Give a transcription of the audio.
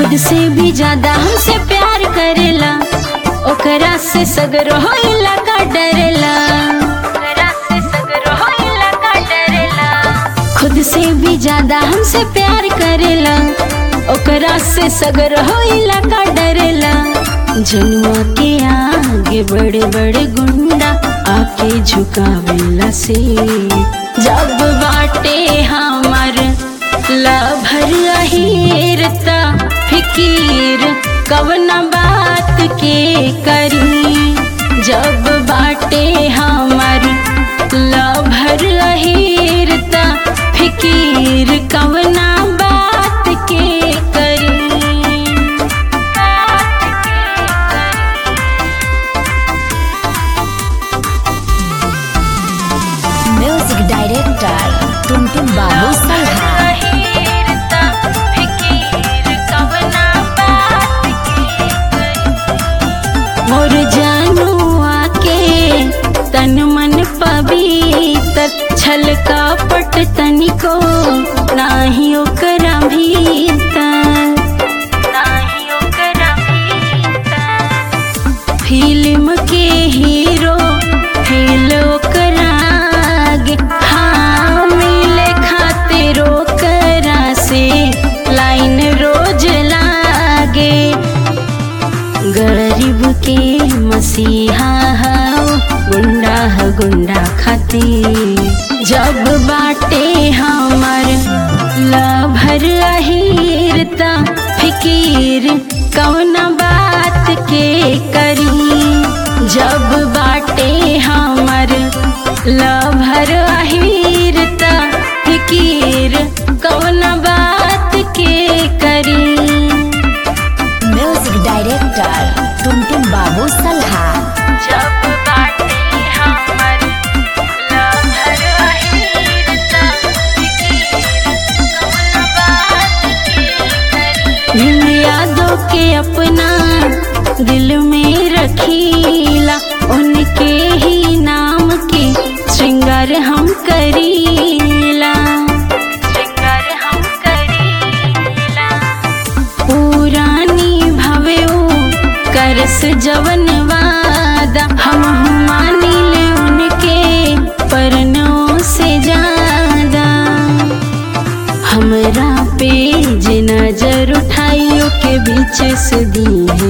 खुद से भी ज्यादा हमसे प्यार करेला ओकरा से सगर होइला का डरेला ओकरा से सगर होइला का डरेला खुद से भी ज्यादा हमसे प्यार करेला ओकरा से सगर होइला का डरेला जनुआ के आगे बड़े बड़े गुंडा आके झुकावेला से जब बाटे हमार लभर अहिरता फिकीर कवना बात के करी जब बाटे हमार लभर अहिरता फिकीर कवना बात के करी म्यूजिक डायरेक्टर टुनटुन बाबू सल्हा अहिरता फिकीर कवना बात के करी मोर जानुआ के तन मन पवित्र छल कपट तनिको नाही ओकरा भीतर नाही ओकरा भीतर फिल्म के हीरो फेल ओकरा आगे हाँ मिले खातिर ओकरा से लाइन रोज लागे गरीब के मसीहा हो गुंडा ह गुंडा खाती जब बाटे हमर लभर अहिरता फिकीर कौना बात के करी जब बाटे हमर लभर अहिरता फिकीर कौना बात के करी म्यूजिक डायरेक्टर टुनटुन बाबू सल्हा जब बाटे हमर लहर अहिरता कौन बात भीम यादों के अपना दिल में रखीला उनके ही नाम के श्रृंगार हम करीला श्रृंगार हम करीला पुरानी भवे करस जवन वादा हम मानिल उनके परनों से ज्यादा हमरा पे जे नजर उठाइयो के बीच से दी है